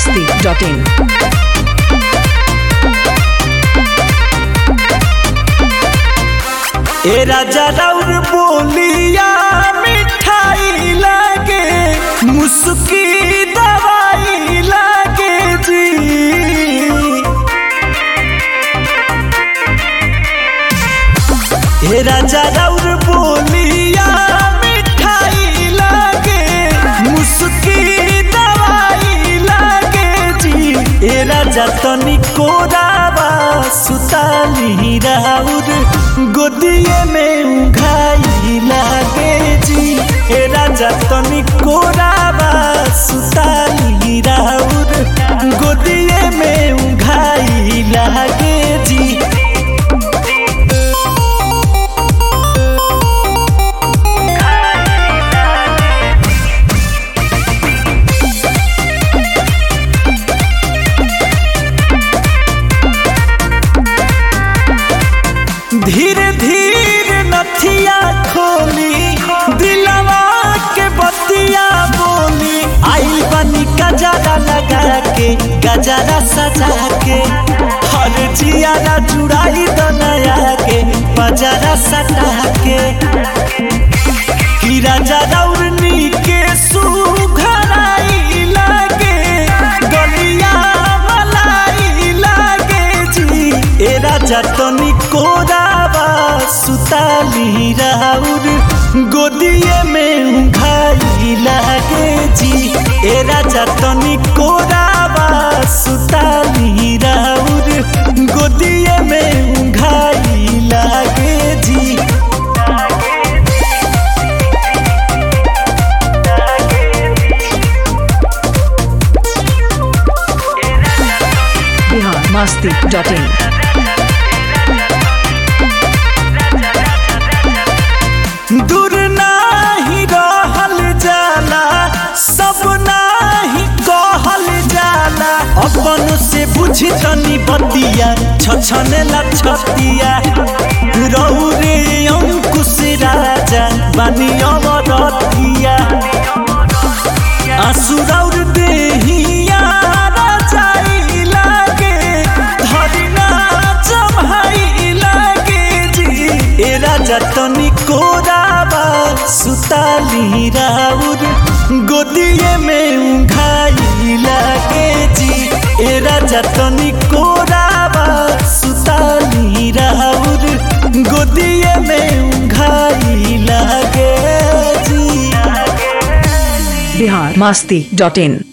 masti.in. ए राजा राउर बोलिया मिठाई लागे मुस्की दवाई लागे जी ए राजा राउर बोलिया मिठाई लागे मुस्की दवाई लागे जी ए राजा तनी कोरावा सुताली राउर गोदिए में उघाई लागे जी ए राजा तनी कोरावा सुताली राउर गोदिए में उघाई लागे जी धीरे धीरे नथिया खोली दिलवा के बतिया बोली आई बनी गजरा लगा के गजरा सजा के हर जियारा जुड़ाई दनया के बजरा सटा के कि राजा रौरनी के सुघराई लागे गलिया मलाई लागे जी ए राजा तनी कोरावा सुताली राउर गोदिए में उघाई लागे जी ए राजा तनी कोरावा सुताली राउर गोदिए में उघाई लागे जी Bihar masti.in. दूर नाही रहल जाला सब नाही कहल जाला अपन से बुझी तनी बतिया छछने ला छतिया रहु रे अंकुश राजा बानी अमरतिया आसुरौर देहिया राजाई लागे धरिना जमाई लागे जी ए राजा तनी कोराबा सुताली राउर गोदिए में उघाई लागे जी ए राजा तनी कोराबा सुताली राउर गोदिए में उघाई लागे जी Bihar masti.in.